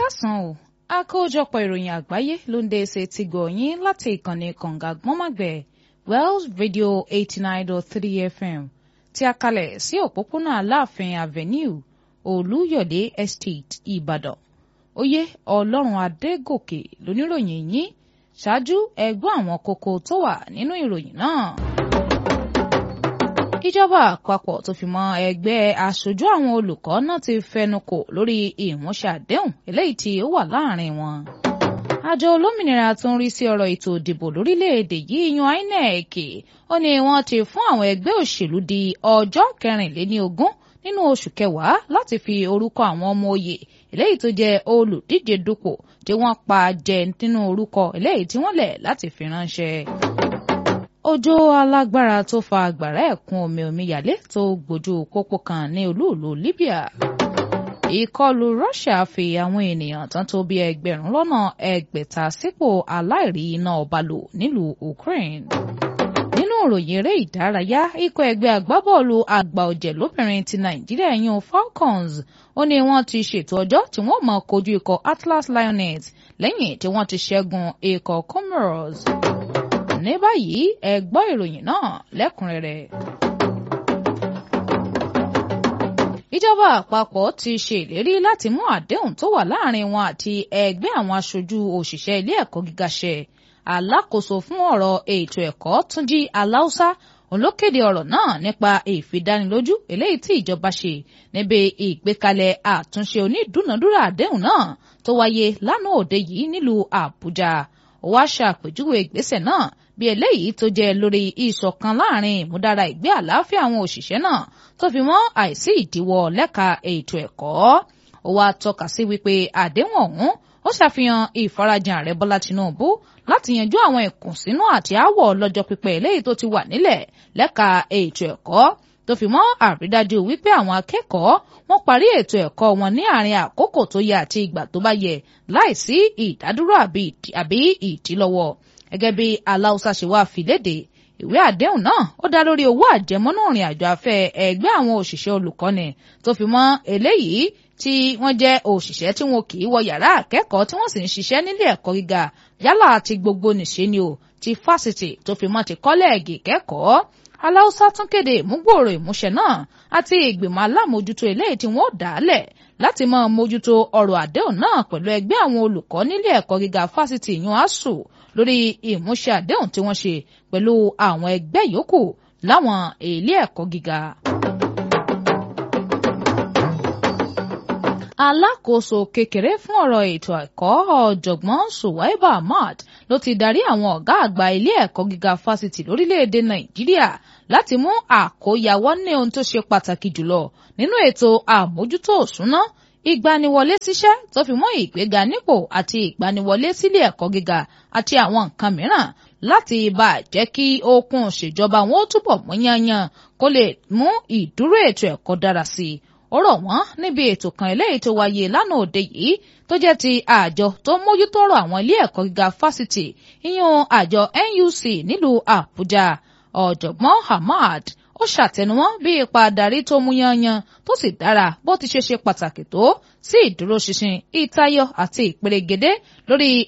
káàsán o àkójọpọ̀ ìròyìn àgbáyé ló ń dé ṣe ti gbọ̀nyìn láti ìkànnì kànga gbọ́nmàgbẹ̀ Wells Radio eighty nine dot three FM tí a kalẹ̀ sí òpópónà Aláàfin Avenue Olúyọ̀dé Estate Ìbàdàn oyè Ọlọ́run Adégòkè lóníròyìn yín ṣáájú ẹgbọ́n àwọn kókó tó wà nínú ìròyìn náà ìjọba àpapọ̀ tó fi mọ́ ẹgbẹ́ aṣojú àwọn olùkọ́ náà ti fẹnukò lórí ìmúṣẹ àdéhùn eléyìí tí ó wà láàrin wọn. àjọ olómìnira tó ń rí sí ọ̀rọ̀ ètò ìdìbò lórílẹ̀‐èdè yìí yan INEC ó ní wọ́n ti fún àwọn ẹgbẹ́ òṣèlú di ọjọ́ kẹrìnléníogún nínú oṣù kẹwàá láti fi orúkọ àwọn ọmọ oyè eléyìí tó jẹ́ olùdíje dupò tí wọ́n pa jẹ nínú orúkọ eléyìí tí wọ́n lẹ̀ láti fi ránṣẹ́ òjò alágbára tó fa àgbàrá ẹ̀kún omi omíyalé tó gbójú pópó kan ní olúùlú Libya ìkọlù Russia fi àwọn ènìyàn tán tó bí ẹgbẹ̀rún lọ́nà ẹgbẹ̀ta sípò aláìrí iná ọba lò nílùú Ukraine nínú ìròyìn eré ìdárayá ikọ̀ ẹgbẹ́ agbábọ́ọ̀lù àgbà ọ̀jẹ̀ lóbìnrin ti Nàìjíríà yan Falcons ó ní wọ́n ti ṣètò ọjọ́ tí wọ́n máa kojú ikọ̀ Atlas Lioness lẹ́yìn tí wọ́n ti ṣẹ́gun ikọ̀ Comoros ní báyìí ẹ gbọ́ ìròyìn náà lẹ́kùnrẹ́rẹ́. ìjọba àpapọ̀ ti ṣe ìlérí láti mú àdéhùn tó wà láàrin wọn àti ẹgbẹ́ àwọn aṣojú òṣìṣẹ́ ilé ẹ̀kọ́ gíga ṣẹ alákòóso fún ọ̀rọ̀ ètò ẹ̀kọ́ Túnjí Aláùsá òun ló kéde ọ̀rọ̀ náà nípa ìfidánilójú eléyìí tí ìjọba ṣe níbi ìgbékalẹ̀ àtúnṣe onídùúnadúrà àdéhùn náà tó wáyé lánàá òde yìí nílùú Àbújá ó wá ṣàpèjúwe ìgbésẹ̀ náà bí eléyìí tó jẹ́ lórí ìṣọ̀kan láàrin ìmúdára ìgbé àlàáfíà àwọn òṣìṣẹ́ náà tó fi mọ́ àìsí ìdíwọ́ lẹ́ka ètò ẹ̀kọ́ ó wá tọ́ka sí wípé àdéhùn ọ̀hún ó ṣàfihàn ìfarajìn ààrẹ Bọ́lá Tinubu láti yanjú àwọn ìkùnsínú àti aáwọ̀ lọ́jọ́ pípẹ́ eléyìí tó ti wà nílẹ̀ lẹ́ka ètò ẹ̀kọ́ tó fi mọ́ àrídájú wípé àwọn akẹ́kọ̀ọ́ wọ́n parí ètò ẹ̀kọ́ wọn ní àárín àkókò tó yẹ àti ìgbà tó bá yẹ láìsí ìdádúró àbí ìdílọ́wọ́ gẹ́gẹ́ bí aláùsá ṣe wá fi léde ìwé àdéhùn náà ó dá lórí owó àjẹmọ́nú ìrìn àjò afẹ́ ẹgbẹ́ àwọn òṣìṣẹ́ olùkọ́ni tó fi mọ́ eléyìí tí wọ́n jẹ́ òṣìṣẹ́ tí wọn kì í wọ yàrá akẹ́kọ̀ọ́ tí wọ́n sì ń ṣiṣẹ́ nílé ẹ̀kọ́ gíga yálà ti gbogbo nìṣe ni o ti fásitì tó fi mọ́ ti kọ́lẹ́ẹ̀gì kẹ́kọ̀ọ́ aláùsá tún kéde ìmúgbòòrò ìmúṣẹ náà àti ìgbìmọ̀ alámòjútó eléyìí tí wọ́n dá lẹ̀ láti máa mójútó ọ̀rọ̀ àdéhùn náà pẹ̀lú ẹgbẹ́ àwọn olùkọ́ nílé ẹ̀kọ́ gíga fásitì yun asuu lórí ìmúṣẹ àdéhùn tí wọ́n ṣe pẹ̀lú àwọn ẹgbẹ́ yòókù láwọn ilé ẹ̀kọ́ gíga. alákòóso kékeré fún ọ̀rọ̀ ètò ẹ̀kọ́ ọ̀jọ̀gbọ́n Suwaiba Ahmad ló ti darí àwọn ọ̀gá àgbà ilé ẹ̀kọ́ gíga fásitì lórílẹ̀‐èdè Nàìjíríà láti mú àkóyawọ́ ní ohun tó ṣe pàtàkì jùlọ nínú ètò àmójútó òṣùná ìgbaniwọlé síṣẹ́ tó fi mọ́ ìgbéga nípò àti ìgbaniwọlé sílé ẹ̀kọ́ gíga àti àwọn nǹkan mìíràn láti bá jẹ́ kí okun ṣèjọba wọn ó túbọ̀ mú yányán kó lè mú ìdúró ètò ẹ̀kọ́ dára sí i ó rọ̀ wọ́n níbi ètò kan eléyìí tó wáyé lánàá òde yìí tó jẹ́ ti àjọ tó mójútó ọ̀rọ̀ àwọn ilé ẹ̀kọ́ gíga fásitì ìyún àjọ NUC nílùú Àbújá ọ̀jọ̀gbọ́n Ahmad ó ṣàtẹnumọ́ bí ipa adarí tó mú yanyan tó sì dára bó ti ṣe ṣe pàtàkì tó sí ìdúróṣinṣin ìtayọ àti ìperégedé lórí